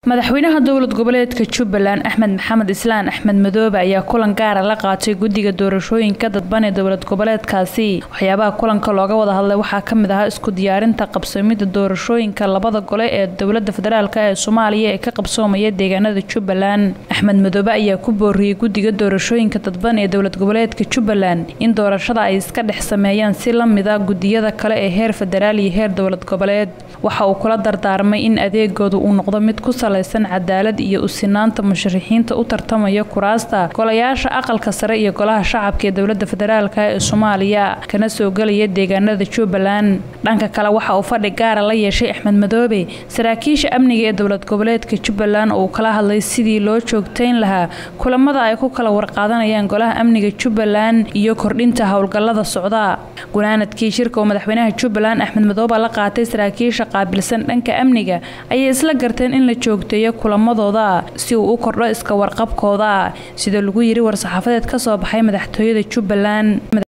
madaxweynaha dowlad goboleedka jubbaland axmed maxamed islaan axmed madoobe ayaa kulan gaara la qaatay guddiga doorashooyinka dadban ee dowlad goboleedkaasi waxyaabaha kulanka looga wada hadlay waxaa kamid ahaa isku diyaarinta qabsoomida doorashooyinka labada gole ee dowlada federaalk ee soomaaliya ee ka qabsoomaya deegaanada jubbaland axmed madoobe ayaa ku booriyey guddiga doorashooyinka dadban ee dowlad goboleedka jubbaland in doorashada ay iska dhex sameeyaan si lamida gudiyada kale ee heer federaal iyo heer dowlad goboleed waxa uu kula dardaarmay in adeegooda uu noqdo mid ku salaysan cadaalad iyo usinaanta musharixiinta u tartamaya kuraasta golayaasha aqalka sare iyo golaha shacabka ee dowlada federaalk ee soomaaliya kana soo gelaya deegaanada jubbaland dhanka kale waxa uu fadhi gaara la yeeshay axmed madoobe saraakiisha amniga ee dowlad goboleedka jubbaland oo uu kala hadlay sidii loo joogtayn lahaa kulamada ay ku kala warqaadanayaan golaha amniga jubbaland iyo kordhinta howlgalada socda gunaanadkii shirka oo madaxweynaha jubbaland axmed madoobe la qaatay saraakiisha qaabilsan dhanka amniga ayay isla garteen in la joogteeyo kulamadooda si uu u kordho iska warqabkooda sida lagu yiri war-saxaafadeed ka soo baxay madaxtooyada jubbaland